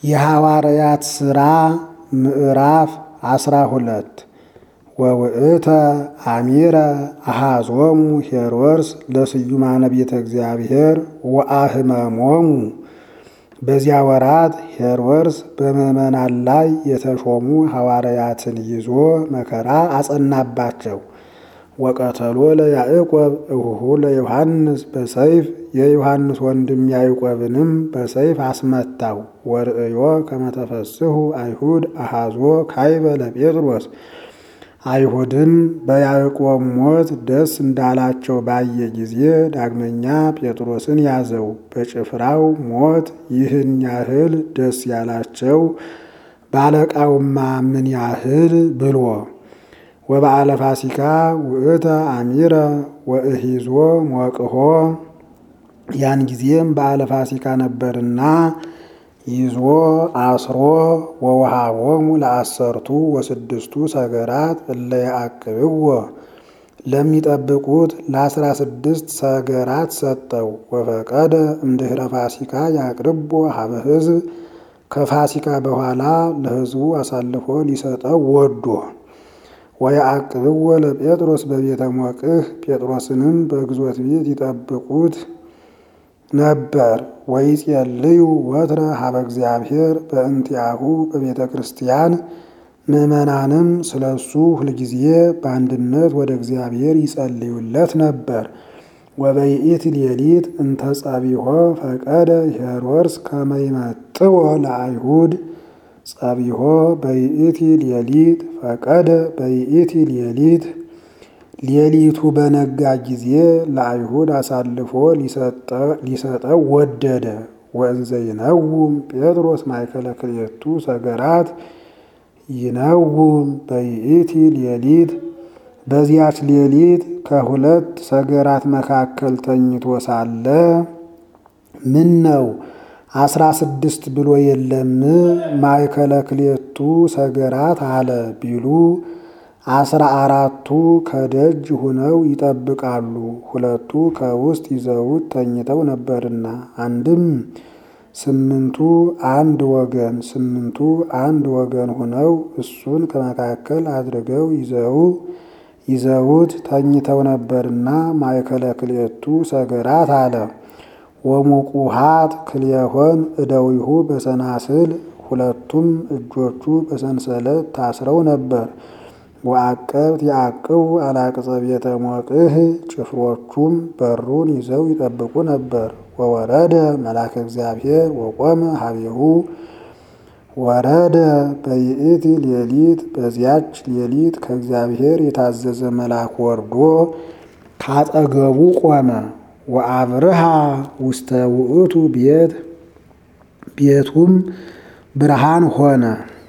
የሐዋርያት ሥራ ምዕራፍ አስራ ሁለት ወውእተ አሚረ አሃዞሙ ሄሮድስ ለስዩማነ ቤተ እግዚአብሔር ወአህመሞሙ። በዚያ ወራት ሄሮድስ በምዕመናን ላይ የተሾሙ ሐዋርያትን ይዞ መከራ አጸናባቸው። ወቀተሎ ለያዕቆብ እሁሁ ለዮሐንስ በሰይፍ የዮሐንስ ወንድም ያዕቆብንም በሰይፍ አስመታው። ወርእዮ ከመተፈስሑ አይሁድ አሃዞ ካይበ ለጴጥሮስ አይሁድም በያዕቆብ ሞት ደስ እንዳላቸው ባየ ጊዜ ዳግመኛ ጴጥሮስን ያዘው። በጭፍራው ሞት ይህን ያህል ደስ ያላቸው ባለቃውማ ምን ያህል ብሎ ወበዓለ ፋሲካ ውእተ አሚረ ወእሂዞ ሞቅሆ ያን ጊዜም በዓለ ፋሲካ ነበርና ይዞ አስሮ ወውሃቦሙ ለአሰርቱ ወስድስቱ ሰገራት እለ ያዕቅብዎ ለሚጠብቁት ለአስራ ስድስት ሰገራት ሰጠው። ወፈቀደ እምድኅረ ፋሲካ ያቅርቦ ሀበ ሕዝብ ከፋሲካ በኋላ ለሕዝቡ አሳልፎ ሊሰጠው ወዶ ወያዕቅብዎ ለጴጥሮስ በቤተ ሞቅህ ጴጥሮስንም በግዞት ቤት ይጠብቁት ነበር። ወይጼልዩ ወትረ ሀበ እግዚአብሔር በእንቲአሁ በቤተ ክርስቲያን ምዕመናንም ስለ እሱ ሁልጊዜ በአንድነት ወደ እግዚአብሔር ይጸልዩለት ነበር። ወበይኢት ሌሊት እንተ ጸቢሖ ፈቀደ ሄሮድስ ከመ ይመጥዎ ለአይሁድ ጸቢሖ በይኢቲ ሌሊት ፈቀደ በይኢቲ ሌሊት ሌሊቱ በነጋ ጊዜ ለአይሁድ አሳልፎ ሊሰጠው ወደደ። ወእንዘ ይነውም ጴጥሮስ ማእከለ ክልኤቱ ሰገራት ይነውም በይእቲ ሌሊት በዚያች ሌሊት ከሁለት ሰገራት መካከል ተኝቶ ሳለ ምን ነው አስራ ስድስት ብሎ የለም ማእከለ ክልኤቱ ሰገራት አለ ቢሉ አስራ አራቱ ከደጅ ሁነው ይጠብቃሉ። ሁለቱ ከውስጥ ይዘውት ተኝተው ነበርና፣ አንድም ስምንቱ አንድ ወገን ስምንቱ አንድ ወገን ሁነው እሱን ከመካከል አድርገው ይዘው ይዘውት ተኝተው ነበርና ማእከለ ክልኤቱ ሰገራት አለ። ወሙቁሃት ክልኤሆን እደዊሁ በሰናስል ሁለቱም እጆቹ በሰንሰለት ታስረው ነበር። ወአቀብት ያዕቅቡ አላቅጸ ቤተ ሞቅህ ጭፍሮቹም በሩን ይዘው ይጠብቁ ነበር። ወወረደ መልአከ እግዚአብሔር ወቆመ ሀቤሁ ወረደ በይእቲ ሌሊት በዚያች ሌሊት ከእግዚአብሔር የታዘዘ መልአክ ወርዶ ካጠገቡ ቆመ። ወአብርሃ ውስተ ውእቱ ቤት ቤቱም ብርሃን ሆነ።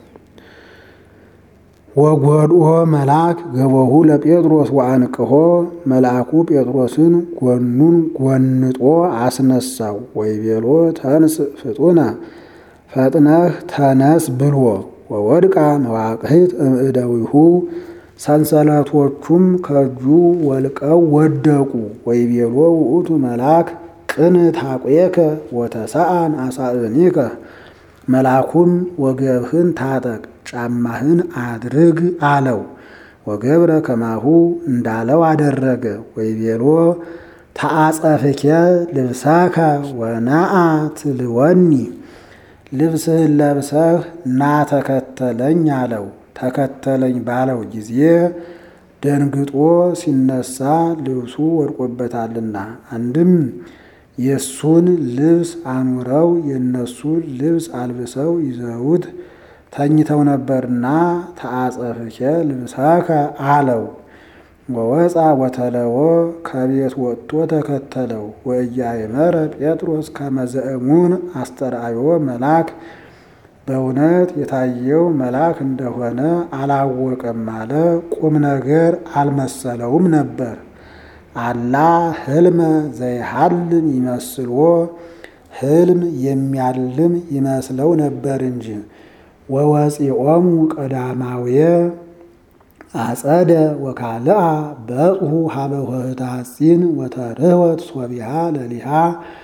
ወጎድኦ መልአክ ገቦሁ ለጴጥሮስ ወአንቅሆ መልአኩ ጴጥሮስን ጎኑን ጎንጦ አስነሳው። ወይቤሎ ተንስ ፍጡነ ፈጥነህ ተነስ ብሎ ወወድቃ መዋቅሂት እምእደዊሁ ሰንሰለቶቹም ከእጁ ወልቀው ወደቁ። ወይቤሎ ውእቱ መልአክ ቅን ታቆየከ ወተሰአን አሳእኒከ መልአኩም ወገብህን ታጠቅ ጫማህን አድርግ አለው። ወገብረ ከማሁ እንዳለው አደረገ። ወይቤሎ ተአጸፍኬ ልብሳከ ወናአ ትልወኒ ልብስህን ለብሰህ ና ተከተለኝ አለው። ተከተለኝ ባለው ጊዜ ደንግጦ ሲነሳ ልብሱ ወድቆበታልና አንድም የእሱን ልብስ አኑረው የእነሱን ልብስ አልብሰው ይዘውት ተኝተው ነበርና ተአጸፍኬ ልብሳከ አለው። ወወፃ ወተለዎ ከቤት ወጥቶ ተከተለው። ወኢያእመረ ጴጥሮስ ከመ ዘእሙን አስተርአዮ መልአክ በእውነት የታየው መልአክ እንደሆነ አላወቀም አለ። ቁም ነገር አልመሰለውም ነበር። አላ ህልመ ዘይሃልም ይመስልዎ ህልም የሚያልም ይመስለው ነበር እንጂ። ወወፂኦሙ ቀዳማውየ አጸደ ወካልአ በጽሑ ሀበ ሆህተ ሐጺን ወተርህወት ሶቢሃ ለሊሃ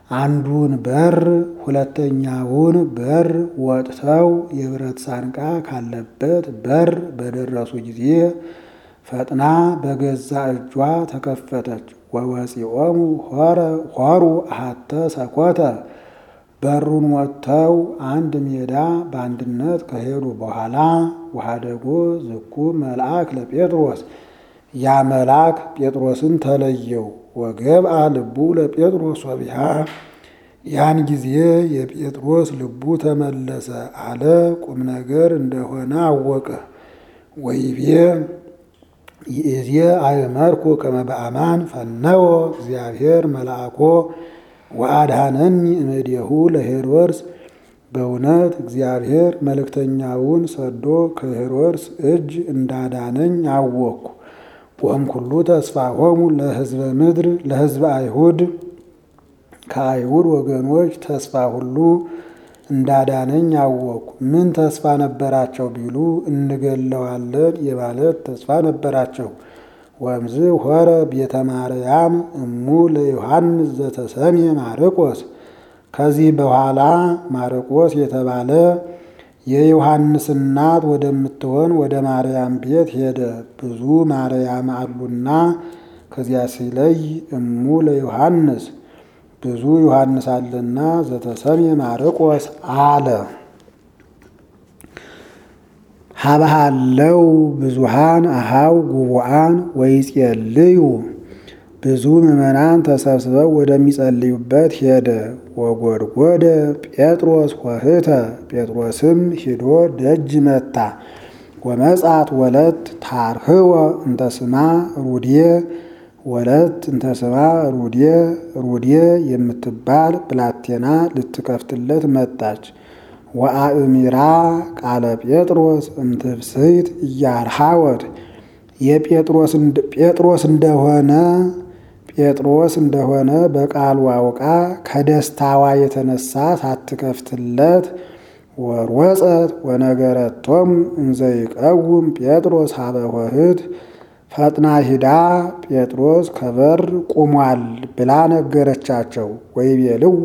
አንዱን በር ሁለተኛውን በር ወጥተው የብረት ሳንቃ ካለበት በር በደረሱ ጊዜ ፈጥና በገዛ እጇ ተከፈተች። ወወፂኦሙ ሆሩ አሐተ ሰኮተ በሩን ወጥተው አንድ ሜዳ በአንድነት ከሄዱ በኋላ ወሀደጎ ዝኩ መልአክ ለጴጥሮስ ያ መልአክ ጴጥሮስን ተለየው። ወገብአ ልቡ ለጴጥሮስ ወቢሃ ያን ጊዜ የጴጥሮስ ልቡ ተመለሰ አለ ቁም ነገር እንደሆነ አወቀ። ወይቤ ይእዜ አእመርኩ ከመ በአማን ፈነወ እግዚአብሔር መልአኮ ወአድኀነኒ እምኔሁ ለሄሮድስ በእውነት እግዚአብሔር መልእክተኛውን ሰዶ ከሄሮድስ እጅ እንዳዳነኝ አወቅኩ። ወእምኩሉ ተስፋሆሙ ለሕዝበ ምድር ለሕዝበ አይሁድ ከአይሁድ ወገኖች ተስፋ ሁሉ እንዳዳነኝ አወቅኩ። ምን ተስፋ ነበራቸው ቢሉ እንገለዋለን የማለት ተስፋ ነበራቸው። ወእምዝ ሆረ ቤተ ማርያም እሙ ለዮሐንስ ዘተሰሜ ማርቆስ ከዚህ በኋላ ማርቆስ የተባለ የዮሐንስ እናት ወደምትሆን ወደ ማርያም ቤት ሄደ። ብዙ ማርያም አሉና ከዚያ ሲለይ እሙ ለዮሐንስ ብዙ ዮሐንስ አለና ዘተሰሜ ማርቆስ አለ። ሀብሃለው ብዙሃን አሃው ጉቡአን ወይጼልዩ ብዙ ምዕመናን ተሰብስበው ወደሚጸልዩበት ሄደ። ወጎድጎደ ጴጥሮስ ሆህተ ጴጥሮስም ሂዶ ደጅ መታ። ወመጻት ወለት ታርህወ እንተስማ ሩዴ ወለት እንተስማ ሩዴ ሩዴ የምትባል ብላቴና ልትከፍትለት መጣች። ወአእሚራ ቃለ ጴጥሮስ እምትብስይት እያርሃወት የጴጥሮስ እንደሆነ ጴጥሮስ እንደሆነ በቃሉ አውቃ ከደስታዋ የተነሳ ሳትከፍትለት ወርወፀት ወነገረቶሙ እንዘይቀውም ጴጥሮስ ሀበ ሆህት ፈጥና ሂዳ ጴጥሮስ ከበር ቁሟል ብላ ነገረቻቸው። ወይቤልዋ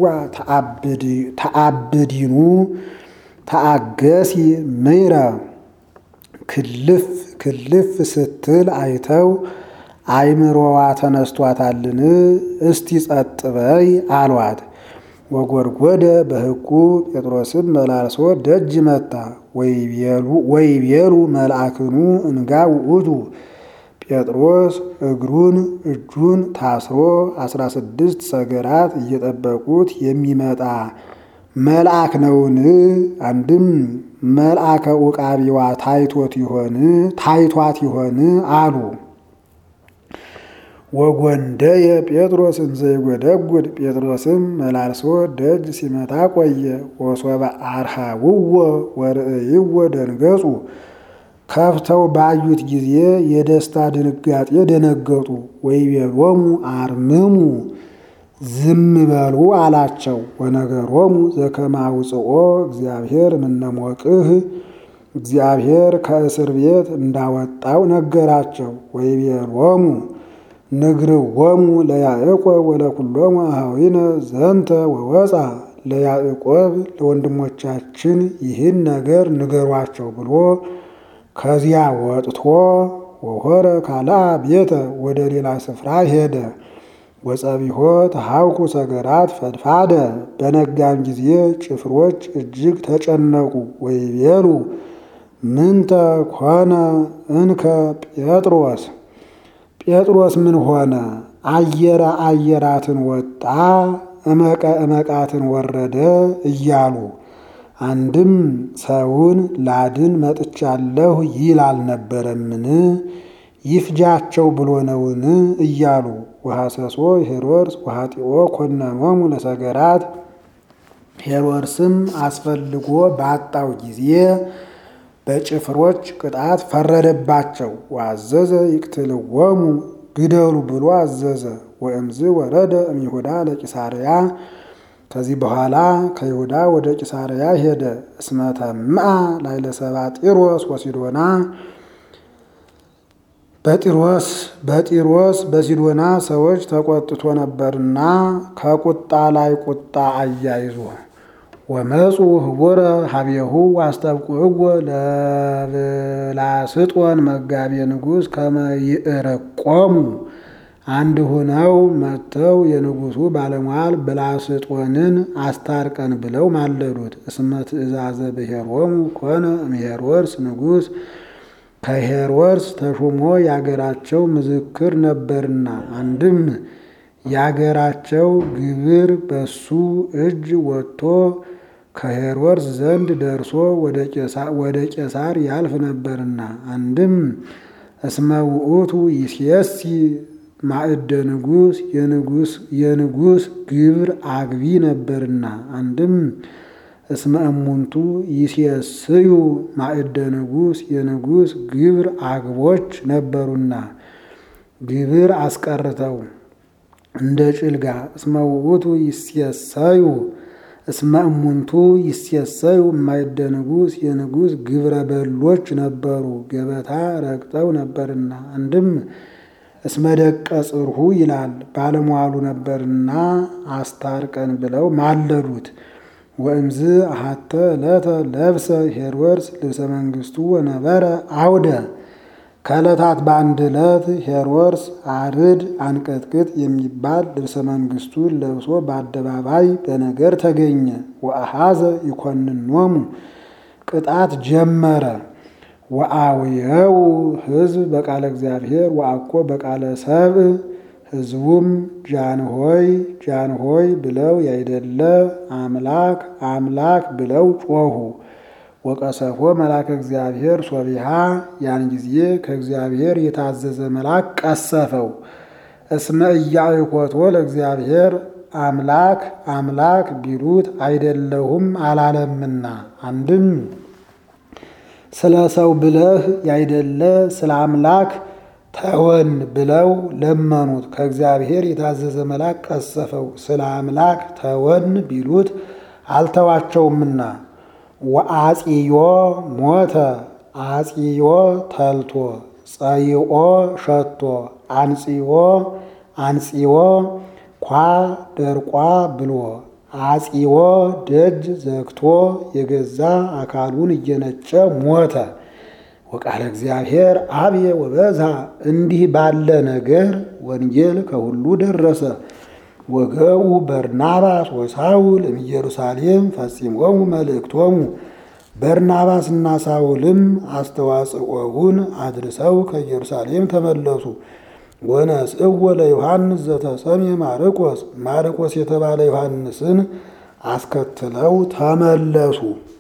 ተአብዲኑ ተአገሲ ምይረ ክልፍ ክልፍ ስትል አይተው አይምሮዋ ተነስቷታልን? እስቲ ጸጥ በይ አሏት። ወጎድጎደ በሕቁ ጴጥሮስም መላልሶ ደጅ መታ። ወይቤሉ መልአክኑ እንጋ ውእቱ ጴጥሮስ እግሩን እጁን ታስሮ አስራ ስድስት ሰገራት እየጠበቁት የሚመጣ መልአክ ነውን? አንድም መልአከ ውቃቢዋ ታይቶት ይሆን ታይቷት ይሆን አሉ። ወጎንደየ ጴጥሮስ እንዘይጎደጉድ ጴጥሮስም መላልሶ ደጅ ሲመታ ቆየ። ወሶበ አርሃውዎ ወርእይዎ ደንገጹ ከፍተው ባዩት ጊዜ የደስታ ድንጋጤ ደነገጡ። ወይቤሎሙ አርምሙ ዝም በሉ አላቸው። ወነገሮሙ ዘከማውፅኦ እግዚአብሔር እምነሞቅህ እግዚአብሔር ከእስር ቤት እንዳወጣው ነገራቸው። ወይቤሎሙ ንግርዎሙ ለያዕቆብ ወለኩሎሙ አኀዊነ ዘንተ ወወፃ ለያዕቆብ ለወንድሞቻችን ይህን ነገር ንገሯቸው ብሎ ከዚያ ወጥቶ ወሆረ ካልአ ቤተ ወደ ሌላ ስፍራ ሄደ። ወጸቢሖ ተሐውኩ ሰገራት ፈድፋደ በነጋም ጊዜ ጭፍሮች እጅግ ተጨነቁ። ወይቤሉ ምንተ ኮነ እንከ ጴጥሮስ ጴጥሮስ ምን ሆነ? አየረ አየራትን ወጣ እመቀ እመቃትን ወረደ እያሉ አንድም ሰውን ላድን መጥቻለሁ ይል አልነበረምን? ይፍጃቸው ብሎ ነውን? እያሉ ወሐሰሶ ሄሮድስ ወኃጢኦ ኮነኖሙ ለሰገራት ሄሮድስም አስፈልጎ ባጣው ጊዜ በጭፍሮች ቅጣት ፈረደባቸው። ወአዘዘ ይቅትልዎሙ ግደሉ ብሎ አዘዘ። ወእምዝ ወረደ እምይሁዳ ለቂሳርያ ከዚህ በኋላ ከይሁዳ ወደ ቂሳርያ ሄደ። እስመ ተምአ ላዕለ ሰብአ ጢሮስ ወሲዶና በጢሮስ በጢሮስ በሲዶና ሰዎች ተቆጥቶ ነበርና ከቁጣ ላይ ቁጣ አያይዞ ወመፁ ህቡረ ሀቤሁ አስጠብቁዕዎ ለብላስጦን መጋቤ ንጉሥ ከመ ይእረቆሙ አንድ ሆነው መጥተው የንጉሡ ባለሟል ብላስጦንን አስታርቀን ብለው ማለዱት። እስመ ትእዛዘ ብሔሮሙ ኮነ እምሄሮድስ ንጉሥ ከሄሮድስ ተሾሞ የአገራቸው ምዝክር ነበርና አንድም የአገራቸው ግብር በሱ እጅ ወጥቶ ከሄሮድስ ዘንድ ደርሶ ወደ ቄሳር ያልፍ ነበርና አንድም እስመ ውእቱ ይሴሲ ማዕደ ንጉሥ የንጉሥ ግብር አግቢ ነበርና አንድም እስመ እሙንቱ ይሴስዩ ማዕደ ንጉሥ የንጉሥ ግብር አግቦች ነበሩና ግብር አስቀርተው እንደ ጭልጋ እስመ ውእቱ ይሴሰዩ እስመ እሙንቱ ይሴሰዩ ማዕደ ንጉሥ የንጉሥ ግብረ በሎች ነበሩ ገበታ ረግጠው ነበርና አንድም እስመ ደቀ ጽርሁ ይላል ባለሟሉ ነበርና አስታርቀን ብለው ማለዱት። ወእምዝ አሐተ ዕለተ ለብሰ ሄሮድስ ልብሰ መንግሥቱ ወነበረ አውደ ከዕለታት በአንድ ዕለት ሄሮድስ አርድ አንቀጥቅጥ የሚባል ልብሰ መንግሥቱን ለብሶ በአደባባይ በነገር ተገኘ። ወአሐዘ ይኮንኖሙ ቅጣት ጀመረ። ወአውየው ሕዝብ በቃለ እግዚአብሔር ወአኮ በቃለ ሰብእ ሕዝቡም ጃንሆይ ጃንሆይ ብለው ያይደለ አምላክ አምላክ ብለው ጮኹ። ወቀሰፎ መልአከ እግዚአብሔር ሶቢሃ ያን ጊዜ ከእግዚአብሔር የታዘዘ መልአክ ቀሰፈው። እስመ ኢያዕኮቶ ለእግዚአብሔር አምላክ አምላክ ቢሉት አይደለሁም አላለምና አንድም ስለ ሰው ብለህ ያይደለ ስለ አምላክ ተወን ብለው ለመኑት። ከእግዚአብሔር የታዘዘ መልአክ ቀሰፈው። ስለ አምላክ ተወን ቢሉት አልተዋቸውምና። ወአጽዮ ሞተ አጽዮ ተልቶ ጸይኦ ሸቶ አንጽዮ አንጽዮ ኳ ደርቋ ብሎ አጽዮ ደጅ ዘግቶ የገዛ አካሉን እየነጨ ሞተ። ወቃለ እግዚአብሔር አብየ ወበዛ እንዲህ ባለ ነገር ወንጌል ከሁሉ ደረሰ። ወገቡ በርናባስ ወሳውል እምኢየሩሳሌም ፈጺሞሙ መልእክቶሙ በርናባስና ሳውልም አስተዋጽኦውን አድርሰው ከኢየሩሳሌም ተመለሱ። ወነስእዎ ለዮሐንስ ዘተሰምየ ማርቆስ ማርቆስ የተባለ ዮሐንስን አስከትለው ተመለሱ።